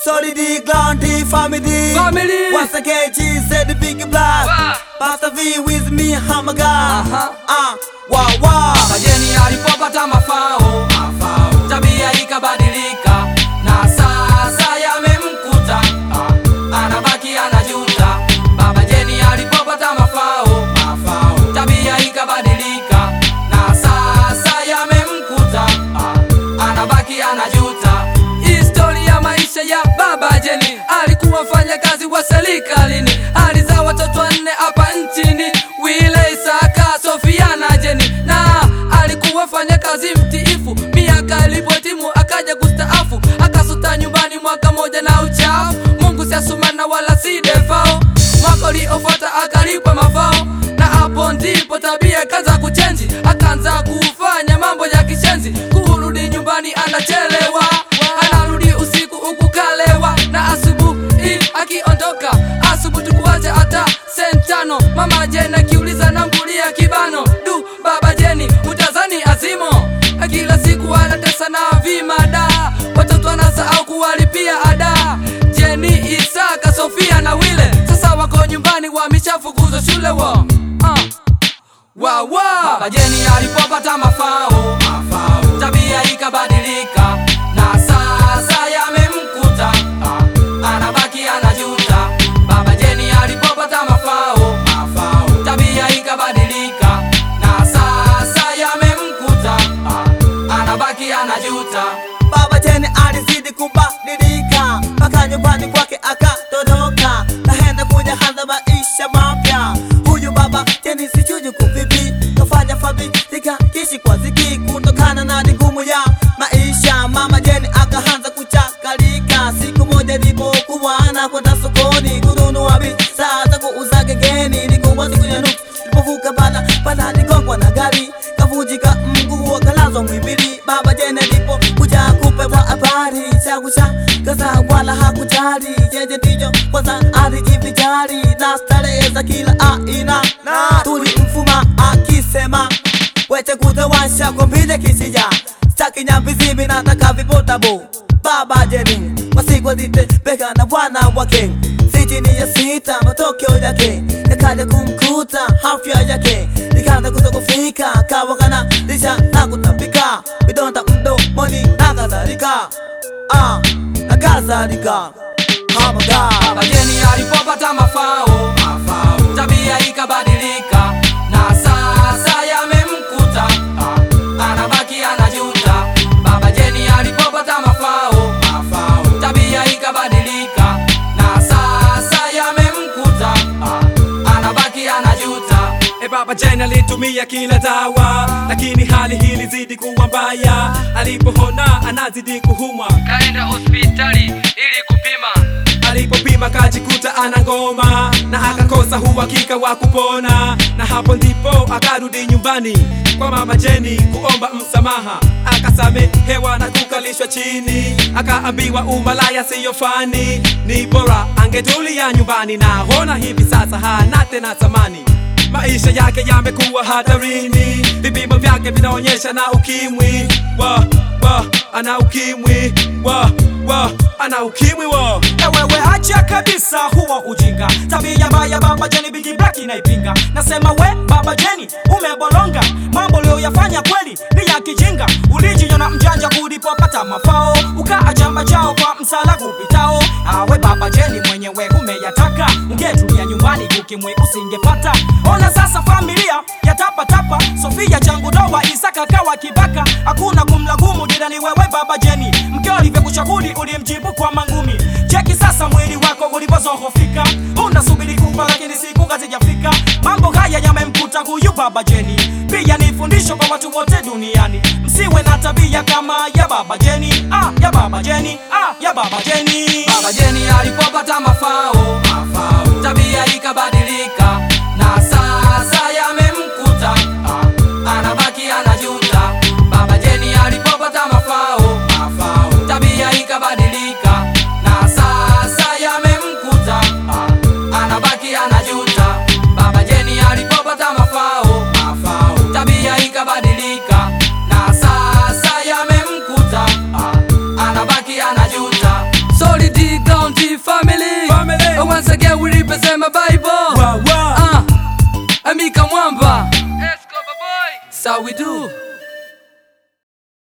Solid Ground Family. Family. Once again, G said the big black. Wow. Pastor V with me, I'm a guy. Aha. Ah, wow, wow. Majeni alipopata mafao, tabia ikabadilika, na sasa yamemkuta, ah, anabaki anajuta. Baba Jeni alipopata mafao, tabia ikabadilika, na sasa yamemkuta, ah, anabaki anajuta. Historia ya maisha ya Baba Jeni, alikuwa mfanya kazi wa serikalini, alizaa watoto wanne hapa nchini, Wile, Isaka, Sofia na Jeni, na alikuwa fanya kazi mtiifu. Miaka ilipotimu akaja kustaafu, akasuta nyumbani mwaka moja na uchafu. Mungu si asumana wala si defao, mwaka uliofuata akalipa mafao, na hapo ndipo tabia kaza kuchenji, akaanza kufanya mambo ya kishenzi. Kurudi nyumbani anachelewa, anarudi usiku huku kalewa, na asubuhi akiondoka asubuhi tukuacha hata sentano. Mama Jeni akiuliza nambulia kibano, du baba Jeni utazani azimo, kila siku anatesa na vimada, watoto anasahau kuwalipia ada. Jeni, Isaka, Sofia na Wile sasa wako nyumbani, wameshafukuzwa shule wo uh. Wawa Baba Jeni alipopata mafao, tabia ikabadilika, na sasa yamemkuta, ah, anabaki anajuta. Baba Jeni alipopata mafao, tabia ikabadilika, na sasa yamemkuta, ah, anabaki anajuta. Baba Jeni alizidi kubadilika mpaka nyumbani kwake akatoroka, kaenda kuja handa maisha mapya. Huyu baba Jeni sijuju kuvipi, kafanya familia kishi kwa ziki, kutokana na ngumu ya maisha. Mama Jeni akaanza kuchakalika, siku moja nilipokuwa anakwenda sokoni kununua bidhaa za kuuza gengeni, nilikuwa siku ya nusu nilipovuka bala bala, nigongwa na gari kavunjika mguu akalazwa mwimbili. Baba Jeni alipo kuja kupewa habari cha kushangaza, wala hakujali yeye ndiyo kwanza alijivijali na starehe za kila aina, na tulimfuma akisema wete kutawasha kwa mbile kisija staki nyambizimi nataka vipotabo Baba Jeni masiku alitembeka na bwana wake sitini ya sita, matokeo yake yakaja kumkuta afya yake ikaanza kutokufika, kawa kana lisha na kutapika vidonda mdomoni na kadhalika, ah, na kadhalika hamaga Baba Jeni alipopata mafao, tabia ikabadilika, na sasa yamemkuta, ah, anabaki anajuta. Baba Jeni alipopata mafao, tabia ikabadilika, na sasa yamemkuta, ah, anabaki anajuta. E baba Jeni alitumia kila dawa, lakini hali hii ilizidi kuwa mbaya. Alipoona anazidi kuhumwa, Kaenda hospitali ili kupima alipopima kajikuta ana ngoma na akakosa uhakika wa kupona, na hapo ndipo akarudi nyumbani kwa mama Jeni kuomba msamaha. Akasamehewa na kukalishwa chini, akaambiwa umalaya siyo fani, ni bora angetulia nyumbani, na hona hivi sasa hana tena thamani. Maisha yake yamekuwa hatarini, vipimo vyake vinaonyesha na ukimwi wa wa ana ukimwi wa wa ana ukimwi wa Ewewe acha kabisa huo ujinga, tabia mbaya baba Jeni Bigi Black inaipinga. Nasema we baba Jeni umebolonga, mambo uliyoyafanya kweli ni ya kijinga. Ulijiona mjanja kulipopata mafao, ukaacha machao kwa msala kupitao. Awe baba Jeni mwenyewe umeyataka, ungetulia nyumbani ukimwi usingepata. Ona sasa familia ya tapa tapa, Sofia changu doa, Isaka kawa kibaka, hakuna kumlagumu jirani wewe baba Jeni, mkeo alivyokuchaguli ulimjibu kwa mangumi. Cheki sasa mwili wako ulivyozohofika, unasubiri kufa lakini siku hazijafika. Mambo haya yamemkuta huyu baba Jeni, pia ni fundisho kwa watu wote duniani, msiwe na tabia kama ya baba Jeni, ah, ya baba Jeni, ah, ya baba Jeni. Baba Jeni alipopata mafao, tabia ikabadilika, na sasa yamemkuta, ah, anabaki anajuta. Baba Jeni alipopata mafao, tabia ikabadilika, na sasa yamemkuta, ah, anabaki anajuta. Baba Jeni alipopata mafao, tabia ikabadilika, na sasa yamemkuta, ah, anabaki anajuta. Solid Escobar Bible Wa, wa. Ah, Amika Mwamba Escobar boy So we do